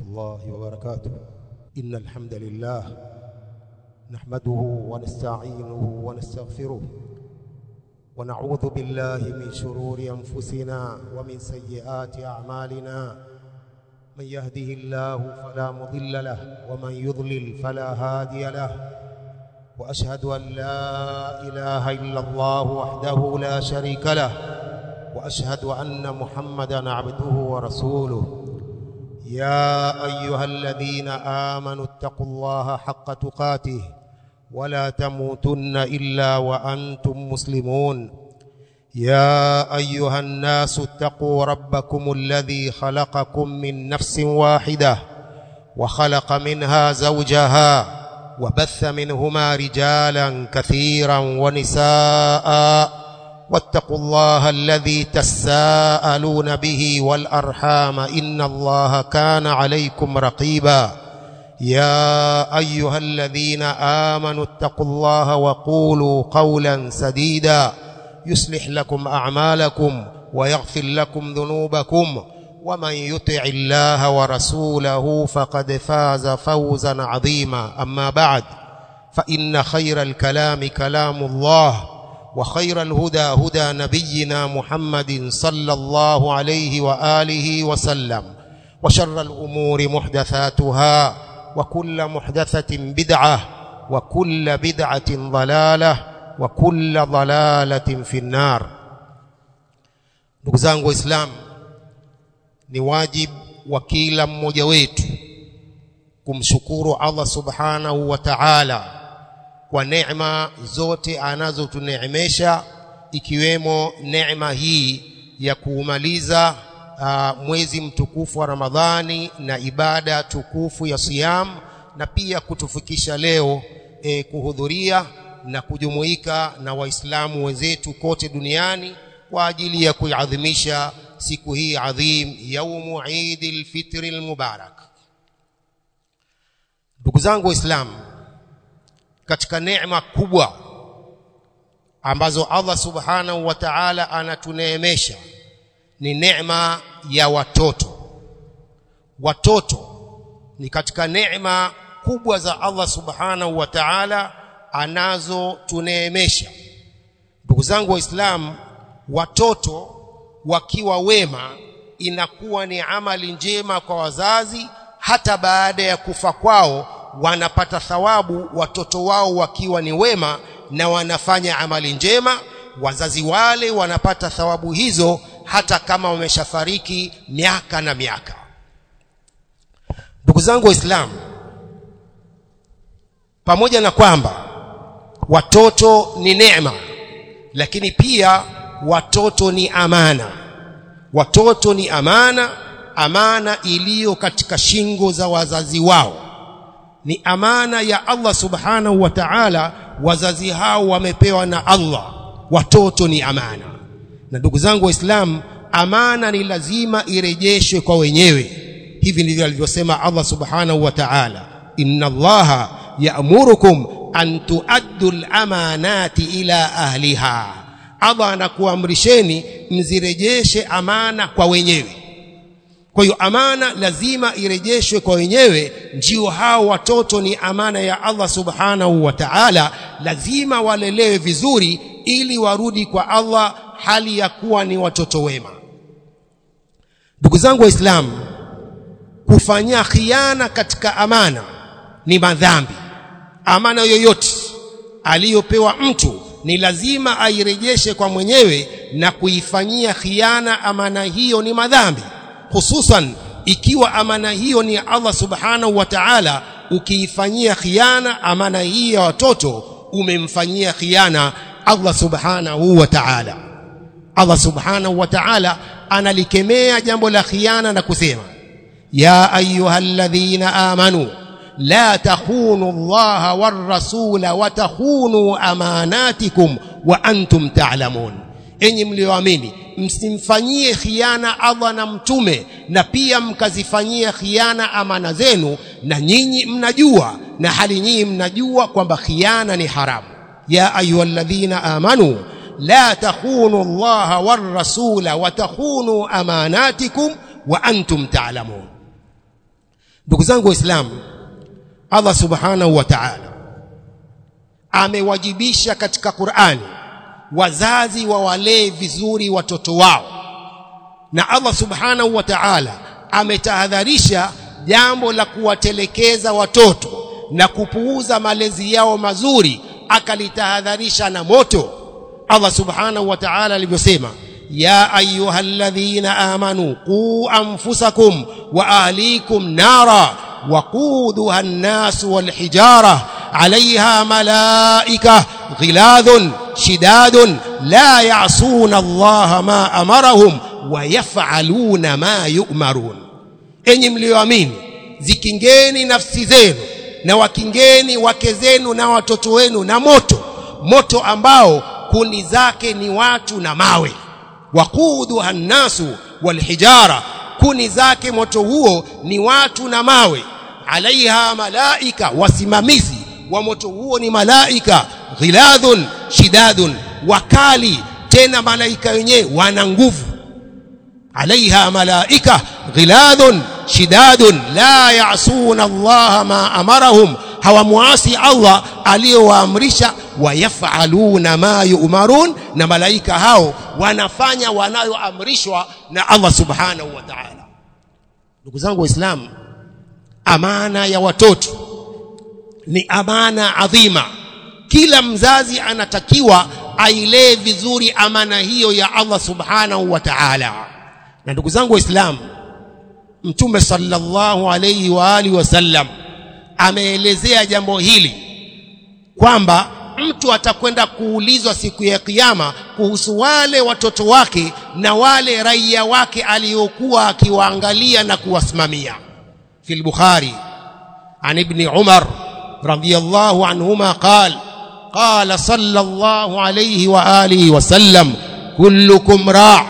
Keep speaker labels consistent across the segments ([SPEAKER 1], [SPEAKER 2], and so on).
[SPEAKER 1] الله وبركاته إن الحمد لله نحمده ونستعينه ونستغفره ونعوذ بالله من شرور أنفسنا ومن سيئات أعمالنا من يهده الله فلا مضل له ومن يضلل فلا هادي له وأشهد أن لا إله إلا الله وحده لا شريك له وأشهد أن محمدا عبده ورسوله يا أيها الذين آمنوا اتقوا الله حق تقاته ولا تموتن إلا وأنتم مسلمون يا أيها الناس اتقوا ربكم الذي خلقكم من نفس واحدة وخلق منها زوجها وبث منهما رجالا كثيرا ونساء واتقوا الله الذي تساءلون به والأرحام إن الله كان عليكم رقيبا يا أيها الذين آمنوا اتقوا الله وقولوا قولا سديدا يصلح لكم أعمالكم ويغفر لكم ذنوبكم ومن يطع الله ورسوله فقد فاز فوزا عظيما أما بعد فإن خير الكلام كلام الله وخير الهدى هدى نبينا محمد صلى الله عليه وآله وسلم وشر الأمور محدثاتها وكل محدثة بدعة وكل بدعة ضلالة وكل ضلالة في النار ndugu zangu waislamu ni wajibu wa kila mmoja wetu kumshukuru Allah subhanahu wa ta'ala kwa neema zote anazotuneemesha ikiwemo neema hii ya kuumaliza uh, mwezi mtukufu wa Ramadhani na ibada tukufu ya siyam na pia kutufikisha leo e, kuhudhuria na kujumuika na waislamu wenzetu kote duniani kwa ajili ya kuiadhimisha siku hii adhim yaumu Eid al-Fitr al-Mubarak ndugu zangu waislamu katika neema kubwa ambazo Allah subhanahu wa ta'ala anatuneemesha ni neema ya watoto watoto ni katika neema kubwa za Allah subhanahu wa ta'ala anazotuneemesha ndugu zangu waislamu watoto wakiwa wema inakuwa ni amali njema kwa wazazi hata baada ya kufa kwao wanapata thawabu watoto wao wakiwa ni wema na wanafanya amali njema wazazi wale wanapata thawabu hizo hata kama wameshafariki miaka na miaka ndugu zangu waislamu pamoja na kwamba watoto ni neema lakini pia watoto ni amana watoto ni amana amana iliyo katika shingo za wazazi wao ni amana ya Allah subhanahu wa ta'ala wazazi hao wamepewa na Allah watoto ni amana na ndugu zangu waislamu amana ni lazima irejeshwe kwa wenyewe hivi ndivyo alivyosema Allah subhanahu wa ta'ala inna allaha ya'murukum an tuaddu al-amanati ila ahliha Allah anakuamrisheni mzirejeshe amana kwa wenyewe kwa hiyo amana lazima irejeshwe kwa wenyewe ndio hao watoto ni amana ya Allah subhanahu wa ta'ala lazima walelewe vizuri ili warudi kwa Allah hali ya kuwa ni watoto wema ndugu zangu waislamu kufanya khiana katika amana ni madhambi amana yoyote aliyopewa mtu ni lazima airejeshe kwa mwenyewe na kuifanyia khiana amana hiyo ni madhambi hususan ikiwa amana hiyo ni Allah subhanahu wa ta'ala ukiifanyia khiana amana hii ya watoto umemfanyia khiana Allah subhanahu wa ta'ala Allah subhanahu wa ta'ala analikemea jambo la khiana na kusema ya ayyuhalladhina amanu la takhunu Allah war rasula wa takhunu amanatikum wa antum ta'lamun enyi mlioamini msimfanyie khiana Allah na mtume na pia mkazifanyia khiana amana zenu na nyinyi mnajua na hali nyinyi mnajua kwamba khiana ni haramu ya ayyuhalladhina amanu la takhunu Allah war rasula wa takhunu amanatikum wa antum ta'lamun ndugu zangu waislamu Allah subhanahu wa ta'ala amewajibisha katika Qur'ani wazazi wawalee vizuri watoto wao na Allah subhanahu wa ta'ala ametahadharisha jambo la kuwatelekeza watoto na kupuuza malezi yao mazuri akalitahadharisha na moto Allah subhanahu wa ta'ala alivyosema ya ayyuhalladhina amanu qu anfusakum wa ahlikum nara وقودها الناس والحجارة عليها ملائكة غلاظ شداد لا يعصون الله ما أمرهم ويفعلون ما يؤمرون enyi mlioamini zikingeni nafsi zenu na wakingeni wake zenu na watoto wenu na moto moto ambao kuni zake ni watu na mawe waquduha nnasu walhijara kuni zake moto huo ni watu na mawe alaiha malaika wasimamizi wa moto huo ni malaika ghiladhun shidadun wakali tena malaika wenyewe wana nguvu alaiha malaika ghiladhun shidadun la yasuna Allah ma amarahum hawamuasi Allah aliyowaamrisha wayafaluna ma yu'marun na malaika hao wanafanya wanayoamrishwa na Allah subhanahu wa ta'ala ndugu zangu waislamu amana ya watoto ni amana adhima kila mzazi anatakiwa ailee vizuri amana hiyo ya Allah subhanahu wa ta'ala na ndugu zangu waislamu mtume sallallahu alayhi wa alihi wasallam ameelezea jambo hili kwamba mtu atakwenda kuulizwa siku ya kiyama kuhusu wale watoto wake na wale raia wake aliyokuwa akiwaangalia na kuwasimamia في البخاري عن ابن عمر رضي الله عنهما قال قال صلى الله عليه وآله وسلم كلكم راع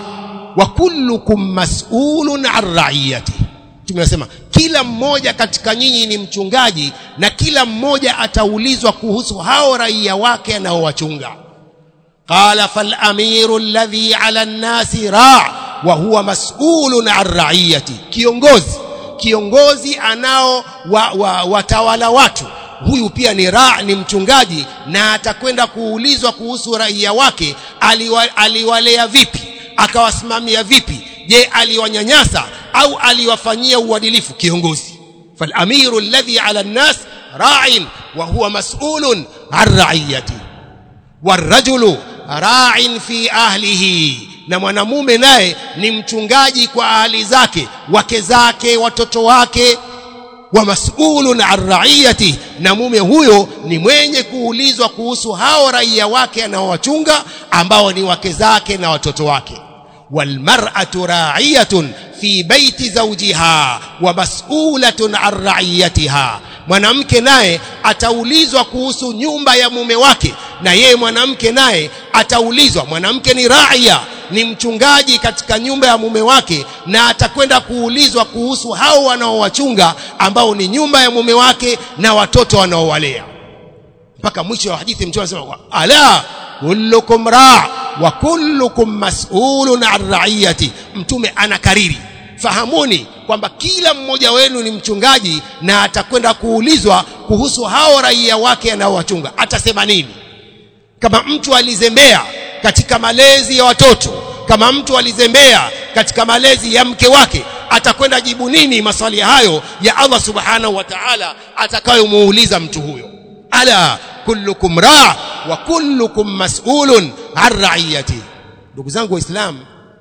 [SPEAKER 1] وكلكم مسؤول عن رعيته tumesema kila mmoja katika nyinyi ni mchungaji na kila mmoja ataulizwa kuhusu hao raia wake anaowachunga qala fal amiru alladhi ala an-nasi ra' wa huwa mas'ulun an ra'iyati kiongozi kiongozi anao wa, wa, watawala watu huyu pia ni ra ni mchungaji na atakwenda kuulizwa kuhusu raia wake aliwa, aliwalea vipi akawasimamia vipi je aliwanyanyasa au aliwafanyia uadilifu kiongozi falamiru alladhi ala nnas ra'in wa huwa mas'ulun an ra'iyati warajulu ra'in fi ahlihi na mwanamume naye ni mchungaji kwa ahli zake wake zake watoto wake wa mas'ulun an ra'iyati na mume huyo ni mwenye kuulizwa kuhusu hao raia wake anaowachunga ambao ni wake zake na watoto wake walmar'atu ra'iyatun fi baiti zawjiha wa mas'ulatun an ra'iyatiha mwanamke naye ataulizwa kuhusu nyumba ya mume wake na yeye mwanamke naye ataulizwa mwanamke ni raia ni mchungaji katika nyumba ya mume wake na atakwenda kuulizwa kuhusu hao wanaowachunga ambao ni nyumba ya mume wake na watoto wanaowalea mpaka mwisho wa hadithi mtume anasema ala kullukum ra wa kullukum mas'ulun an ra'iyati mtume anakariri fahamuni kwamba kila mmoja wenu ni mchungaji na atakwenda kuulizwa kuhusu hao raia wake anaowachunga atasema nini kama mtu alizembea katika malezi ya watoto kama mtu alizembea katika malezi ya mke wake atakwenda jibu nini maswali hayo ya Allah subhanahu wa ta'ala atakayomuuliza mtu huyo ala kullukum ra wa kullukum mas'ulun an ra'iyati ndugu zangu waislamu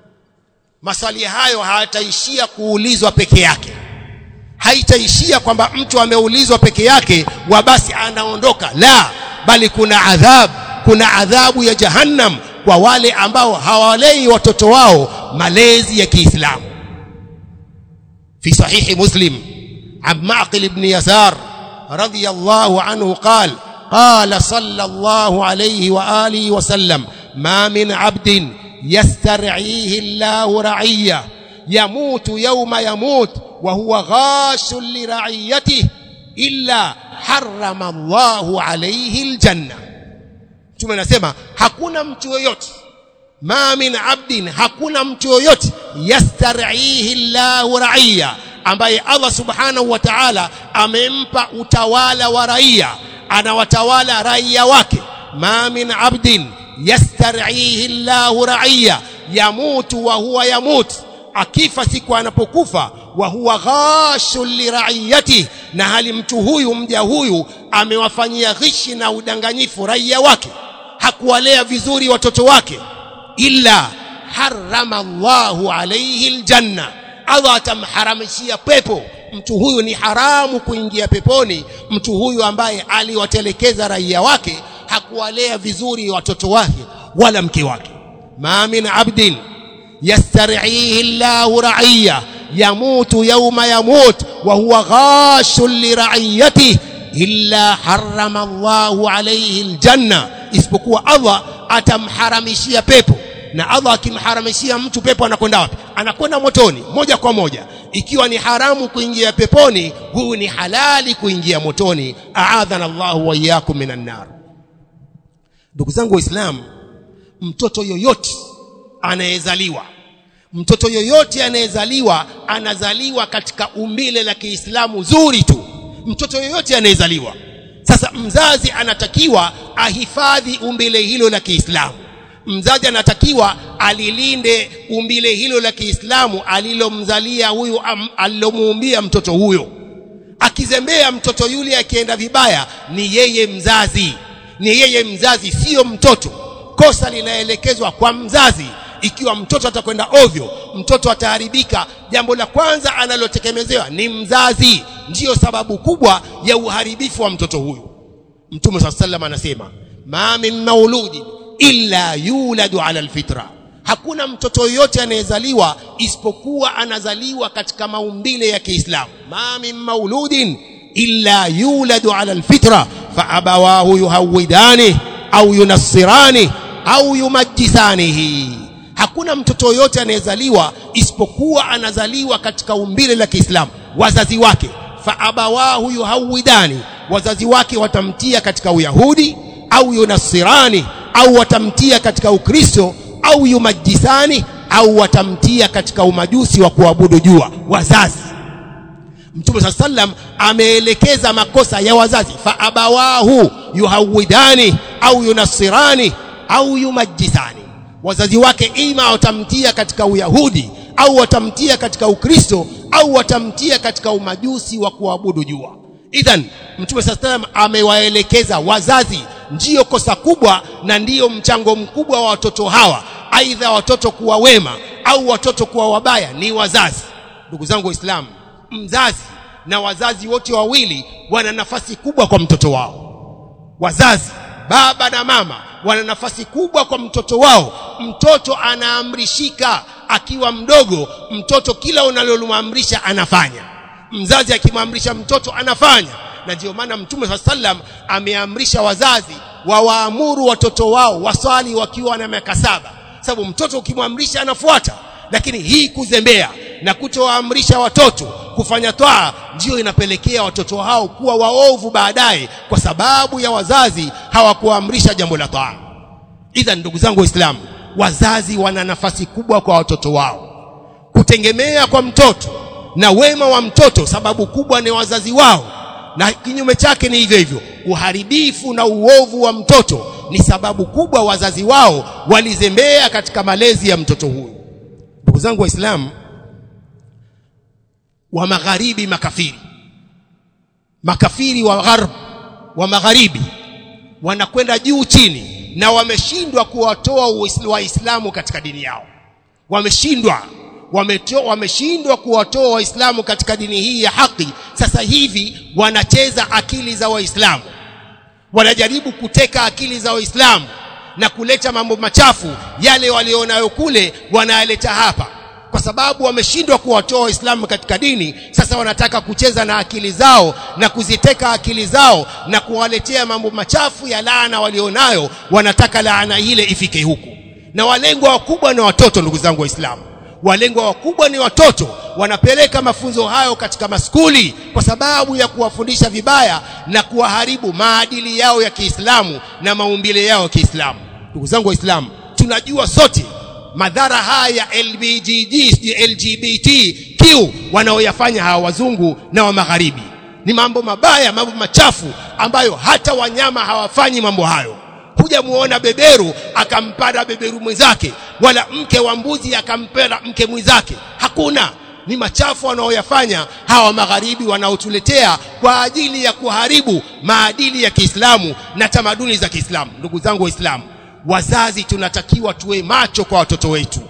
[SPEAKER 1] maswali hayo hayataishia kuulizwa peke yake haitaishia kwamba mtu ameulizwa peke yake wa basi anaondoka la bali kuna adhabu kuna adhabu ya jahannam kwa wale ambao hawalei watoto wao malezi ya Kiislamu في صحيح مسلم عن معقل بن يسار رضي الله عنه قال قال صلى الله عليه وآله وسلم ما من عبد يسترعيه الله رعية يموت يوم يموت وهو غاش لرعيته إلا حرم الله عليه الجنة Mtume anasema hakuna mtu yoyote ma min abdin hakuna mtu yoyote yastarihi Allahu raia ambaye Allah subhanahu wa ta'ala amempa utawala wa raia anawatawala raia wake ma min abdin yastar'ihi Allahu raia yamutu wa huwa yamut akifa siku anapokufa wa huwa ghashul liraiyati na hali mtu huyu mja huyu amewafanyia ghishi na udanganyifu raia wake hakuwalea vizuri watoto wake illa harrama Allahu alayhi aljanna Allah atamharamishia pepo mtu huyu ni haramu kuingia peponi mtu huyu ambaye aliwatelekeza raia wake hakuwalea vizuri watoto wake wala mke wake ma min abdin yastar'ihi Allahu ra'iya yamutu yawma yamut wa huwa ghashun li ra'iyatihi illa harrama Allahu alayhi aljanna isipokuwa Allah atamharamishia pepo na Allah akimharamishia mtu pepo anakwenda wapi anakwenda motoni moja kwa moja ikiwa ni haramu kuingia peponi huyu ni halali kuingia motoni aadhana Allahu wa iyyakum minan nar ndugu zangu waislamu mtoto yoyote anayezaliwa mtoto yoyote anayezaliwa anazaliwa katika umbile la Kiislamu zuri tu mtoto yoyote anayezaliwa sasa mzazi anatakiwa ahifadhi umbile hilo la Kiislamu mzazi anatakiwa alilinde umbile hilo la Kiislamu alilomzalia huyu alilomuumbia mtoto huyo akizembea mtoto yule akienda vibaya ni yeye mzazi ni yeye mzazi sio mtoto kosa linaelekezwa kwa mzazi ikiwa mtoto atakwenda ovyo mtoto ataharibika jambo la kwanza analotekemezewa ni mzazi ndiyo sababu kubwa ya uharibifu wa mtoto huyu mtume saa sallam anasema ma min mauludin illa yuladu ala alfitra hakuna mtoto yoyote anayezaliwa isipokuwa anazaliwa katika maumbile ya Kiislamu ma min mauludin illa yuladu ala alfitra fa abawahu yuhawidani au yunassirani au yumajjisanihi hakuna mtoto yoyote anayezaliwa isipokuwa anazaliwa katika umbile la Kiislamu wazazi wake fa abawahu yuhawidani wazazi wake watamtia katika uyahudi au yunasirani au watamtia katika ukristo au yumajisani au watamtia katika umajusi wa kuabudu jua wazazi Mtume saa sallam ameelekeza makosa ya wazazi fa abawahu yuhawidani au yunasirani au yumajisani wazazi wake ima watamtia katika uyahudi au watamtia katika ukristo au watamtia katika umajusi wa kuabudu jua idhan mtume saa salam amewaelekeza wazazi ndiyo kosa kubwa na ndiyo mchango mkubwa wa watoto hawa aidha watoto kuwa wema au watoto kuwa wabaya ni wazazi ndugu zangu waislamu mzazi na wazazi wote wawili wana nafasi kubwa kwa mtoto wao wazazi baba na mama wana nafasi kubwa kwa mtoto wao mtoto anaamrishika akiwa mdogo mtoto kila unalomwamrisha anafanya mzazi akimwamrisha mtoto anafanya na ndio maana mtume saa sallam ameamrisha wazazi wawaamuru watoto wao waswali wakiwa na miaka saba sababu mtoto ukimwamrisha anafuata lakini hii kuzembea na kutowaamrisha watoto kufanya twaa ndiyo inapelekea watoto hao kuwa waovu baadaye kwa sababu ya wazazi hawakuamrisha jambo la twaa idha ndugu zangu waislamu wazazi wana nafasi kubwa kwa watoto wao kutegemea kwa mtoto na wema wa mtoto sababu kubwa ni wazazi wao na kinyume chake ni hivyo hivyo uharibifu na uovu wa mtoto ni sababu kubwa wazazi wao walizembea katika malezi ya mtoto huyu ndugu zangu waislamu wa magharibi makafiri makafiri wa gharb wa magharibi wanakwenda juu chini na wameshindwa kuwatoa waislamu katika dini yao wameshindwa wameshindwa kuwatoa waislamu katika dini hii ya haki sasa hivi wanacheza akili za waislamu wanajaribu kuteka akili za waislamu na kuleta mambo machafu yale walionayo kule wanayaleta hapa kwa sababu wameshindwa kuwatoa waislamu katika dini sasa wanataka kucheza na akili zao na kuziteka akili zao na kuwaletea mambo machafu ya laana walionayo wanataka laana ile ifike huku na walengwa wakubwa ni watoto ndugu zangu waislamu walengwa wakubwa ni watoto wanapeleka mafunzo hayo katika maskuli kwa sababu ya kuwafundisha vibaya na kuwaharibu maadili yao ya Kiislamu na maumbile yao ya Kiislamu ndugu zangu waislamu tunajua sote madhara haya ya LBGG LGBT kiu wanaoyafanya hawa wazungu na wa magharibi ni mambo mabaya mambo machafu ambayo hata wanyama hawafanyi mambo hayo kuja muona beberu akampanda beberu mwenzake wala mke wa mbuzi akampenda mke mwenzake hakuna ni machafu wanaoyafanya hawa magharibi wanaotuletea kwa ajili ya kuharibu maadili ya Kiislamu na tamaduni za Kiislamu ndugu zangu waislamu wazazi tunatakiwa tuwe macho kwa watoto wetu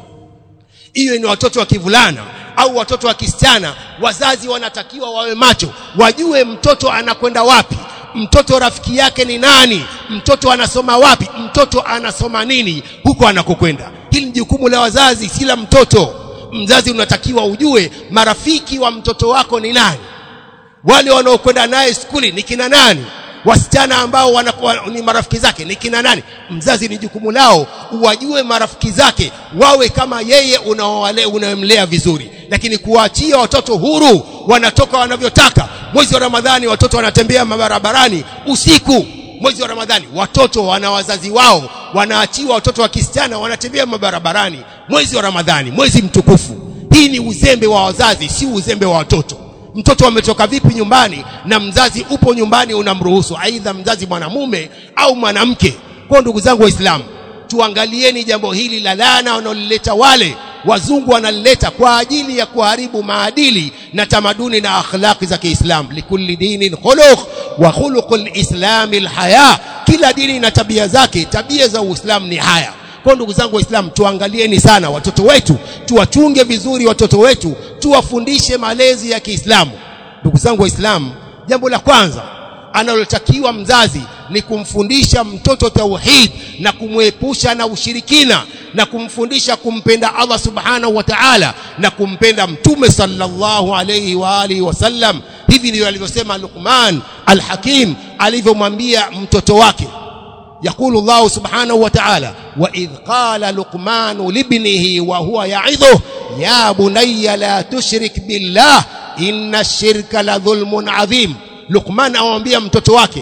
[SPEAKER 1] iwe ni watoto wa kivulana au watoto wa kisichana wazazi wanatakiwa wawe macho wajue mtoto anakwenda wapi mtoto rafiki yake ni nani mtoto anasoma wapi mtoto anasoma nini huko anakokwenda hili ni jukumu la wazazi si la mtoto mzazi unatakiwa ujue marafiki wa mtoto wako ni nani wale wanaokwenda naye skuli ni kina nani wasichana ambao wanakuwa ni marafiki zake ni kina nani mzazi ni jukumu lao uwajue marafiki zake wawe kama yeye unaowale unamlea vizuri lakini kuwaachia watoto huru wanatoka wanavyotaka mwezi wa ramadhani watoto wanatembea mabarabarani usiku mwezi wa ramadhani watoto wana wazazi wao wanaachiwa watoto wa kisichana wanatembea mabarabarani mwezi wa ramadhani mwezi mtukufu hii ni uzembe wa wazazi si uzembe wa watoto mtoto ametoka vipi nyumbani na mzazi upo nyumbani unamruhusu aidha mzazi mwanamume au mwanamke kwa ndugu zangu waislamu tuangalieni jambo hili la laana wanaolileta wale wazungu wanalileta kwa ajili ya kuharibu maadili na tamaduni na akhlaqi za Kiislamu likulli dinin khuluq wa khuluqul islami alhaya kila dini na tabia zake tabia za Uislamu ni haya kwa ndugu zangu waislamu tuangalieni sana watoto wetu tuwachunge vizuri watoto wetu tuwafundishe malezi ya Kiislamu ndugu zangu waislamu jambo la kwanza analotakiwa mzazi ni kumfundisha mtoto tauhid na kumwepusha na ushirikina na kumfundisha kumpenda Allah subhanahu wa ta'ala na kumpenda mtume sallallahu alayhi wa alihi wasallam hivi ndivyo alivyosema Luqman al-Hakim alivyomwambia mtoto wake يقول الله سبحانه وتعالى وإذ قال لقمان لابنه وهو يعظه يا بني لا تشرك بالله إن الشرك لظلم عظيم لقمان أوambia mtoto wake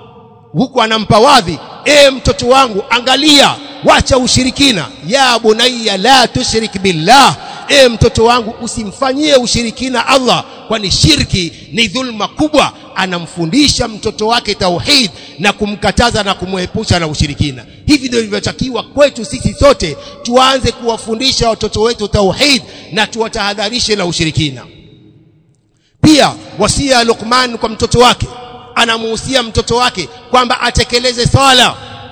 [SPEAKER 1] huku anampa wadhi e mtoto wangu angalia wacha ushirikina ya bunayya la tushrik billah e mtoto wangu usimfanyie ushirikina Allah kwani shirki ni dhulma kubwa anamfundisha mtoto wake tauhid na kumkataza na kumwepusha na ushirikina hivi ndio ilivyotakiwa kwetu sisi sote tuanze kuwafundisha watoto wetu tauhid na tuwatahadharishe na ushirikina pia wasia Luqman kwa mtoto wake anamuhusia mtoto wake kwamba atekeleze swala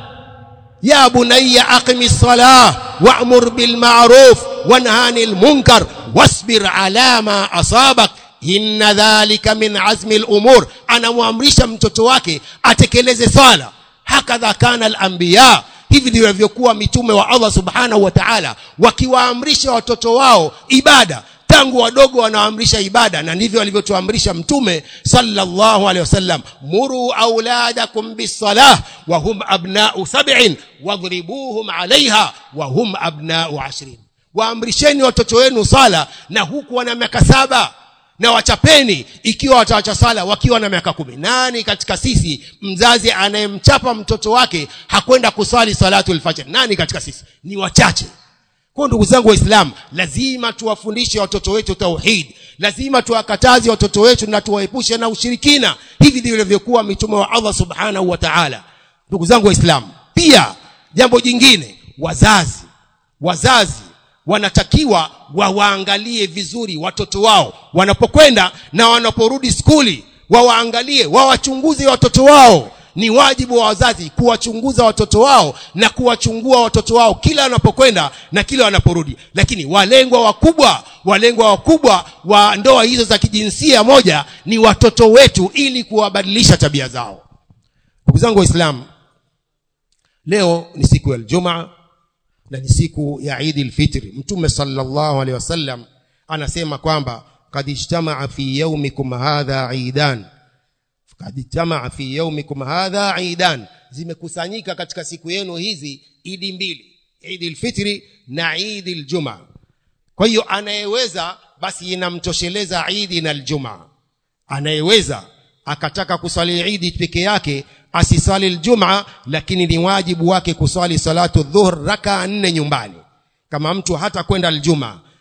[SPEAKER 1] ya bunayya aqimi salah wa'mur bil ma'ruf wanha 'anil munkar wasbir 'ala ma asabak inna dhalika min azmi al-umur anamwamrisha mtoto wake atekeleze swala hakadha kana al-anbiya hivi ndivyo walivyokuwa mitume wa Allah subhanahu wa ta'ala wakiwaamrisha watoto wao ibada tangu wadogo wanaamrisha ibada na ndivyo alivyotuamrisha mtume sallallahu alaihi wasallam muru auladakum bisalah wa hum abna'u sab'in wadhribuhum 'alayha wa hum abna'u 'ashrin waamrisheni watoto wenu sala na huku wana miaka saba na wachapeni ikiwa watawacha sala wakiwa na miaka kumi nani katika sisi mzazi anayemchapa mtoto wake hakwenda kuswali salatul fajr nani katika sisi ni wachache kwa ndugu zangu waislamu lazima tuwafundishe watoto wetu tauhid lazima tuwakataze watoto wetu na tuwaepushe na ushirikina hivi ndivyo ilivyokuwa mitume wa Allah subhanahu wa ta'ala ndugu zangu waislamu pia jambo jingine wazazi wazazi wanatakiwa wawaangalie vizuri watoto wao wanapokwenda na wanaporudi skuli wawaangalie wawachunguze watoto wao ni wajibu wa wazazi kuwachunguza watoto wao na kuwachungua watoto wao kila wanapokwenda na kila wanaporudi lakini walengwa wakubwa walengwa wakubwa wa ndoa hizo za kijinsia moja ni watoto wetu ili kuwabadilisha tabia zao ndugu zangu waislamu leo ni siku ya Ijumaa na ni siku ya Eid al-Fitr mtume sallallahu alaihi wasallam anasema kwamba kad ijtamaa fi yawmikum hadha eidan kad ijtamaa fi yawmikum hadha eidan zimekusanyika katika siku yenu hizi idi mbili Eid al-Fitr na Eid al-Jumaa kwa hiyo anayeweza basi inamtosheleza Eid na al-Jumaa anayeweza akataka kuswali Eid peke yake asisali aljumaa lakini ni wajibu wake kuswali salatu dhuhr raka nne nyumbani kama mtu hata kwenda aljumaa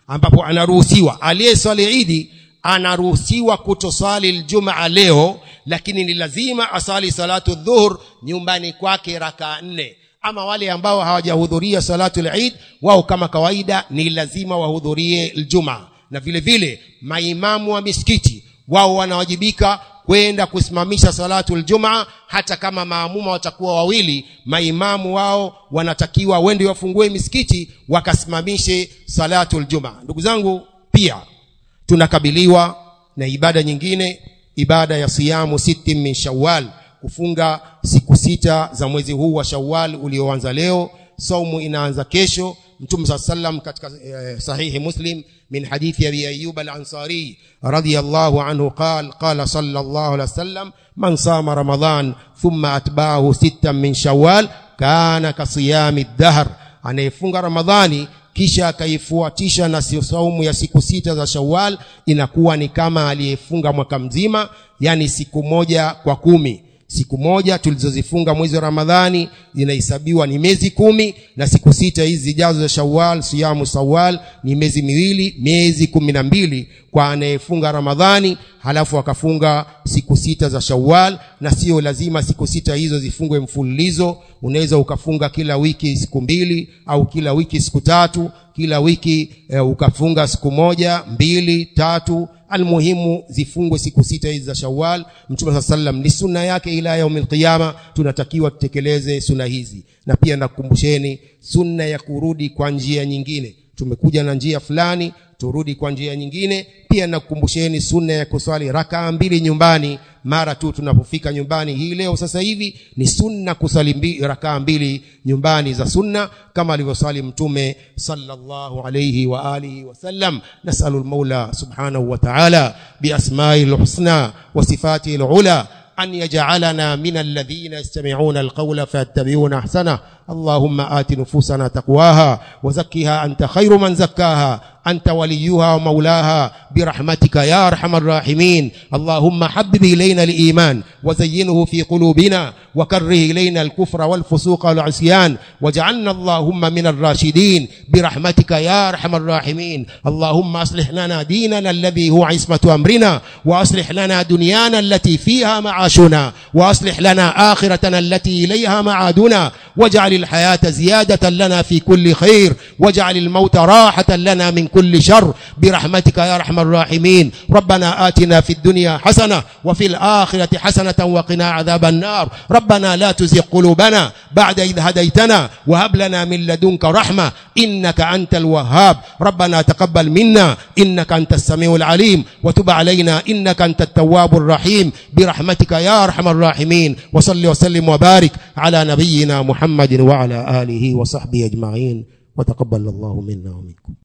[SPEAKER 1] ambapo anaruhusiwa aliyeswali idi anaruhusiwa kutoswali ljumaa leo lakini ni lazima asali salatu dhuhur nyumbani kwake rakaa nne ama wale ambao hawajahudhuria salatu lid wao kama kawaida ni lazima wahudhurie ljumaa na vile vile maimamu wa misikiti wao wanawajibika kwenda kusimamisha salatu ljumaa hata kama maamuma watakuwa wawili maimamu wao wanatakiwa wende wafungue misikiti wakasimamishe salatu ljumaa ndugu zangu pia tunakabiliwa na ibada nyingine ibada ya siyamu sittin min shawal kufunga siku sita za mwezi huu wa shawal ulioanza leo saumu inaanza kesho mtume saa sallam katika eh, sahihi muslim min hadithi abi ayub al-ansari radiyallahu anhu qal qala sallallahu alaihi wasallam man sama ramadan thumma atba'ahu sittan min shawwal kana kasiyami dahr anayefunga ramadhani kisha akaifuatisha na saumu ya siku sita za shawwal inakuwa ni kama aliyefunga mwaka mzima yani siku moja kwa kumi siku moja tulizozifunga mwezi wa ramadhani zinahesabiwa ni miezi kumi na siku sita hizi zijazo za shawal siyamu sawal ni miezi miwili miezi kumi na mbili kwa anayefunga ramadhani halafu akafunga siku sita za shawal na sio lazima siku sita hizo zifungwe mfululizo unaweza ukafunga kila wiki siku mbili au kila wiki siku tatu kila wiki e, ukafunga siku moja mbili tatu almuhimu zifungwe siku sita hizi za shawal mtume saa sallam ni sunna yake ila yaumi lqiyama tunatakiwa tutekeleze sunna hizi na pia nakukumbusheni sunna ya kurudi kwa njia nyingine tumekuja na njia fulani turudi kwa njia nyingine pia nakukumbusheni sunna ya kuswali rakaa mbili nyumbani mara tu tunapofika nyumbani hii leo sasa hivi ni sunna kusali mbi, rakaa mbili nyumbani za sunna kama alivyosali mtume sallallahu alayhi wa alihi wasallam nasalu lmaula subhanahu wa ta'ala biasmai lhusna wa sifati lula أن يجعلنا من الذين يستمعون القول فيتبعون أحسنه اللهم آت نفوسنا تقواها وزكها أنت خير من زكاها أنت وليها ومولاها برحمتك يا أرحم الراحمين اللهم حبب إلينا الإيمان وزينه في قلوبنا وكره إلينا الكفر والفسوق والعصيان واجعلنا اللهم من الراشدين برحمتك يا أرحم الراحمين اللهم أصلح لنا ديننا الذي هو عصمة أمرنا وأصلح لنا دنيانا التي فيها معاشنا وأصلح لنا آخرتنا التي إليها معادنا واجعل الحياة زيادة لنا في كل خير واجعل الموت راحة لنا من كل شر برحمتك يا أرحم الراحمين ربنا آتنا في الدنيا حسنة وفي الآخرة حسنة وقنا عذاب النار ربنا لا تزغ قلوبنا بعد إذ هديتنا وهب لنا من لدنك رحمة إنك أنت الوهاب ربنا تقبل منا إنك أنت السميع العليم وتب علينا إنك أنت التواب الرحيم برحمتك يا أرحم الراحمين وصل وسلم وبارك على نبينا محمد وعلى آله وصحبه أجمعين وتقبل الله منا ومنكم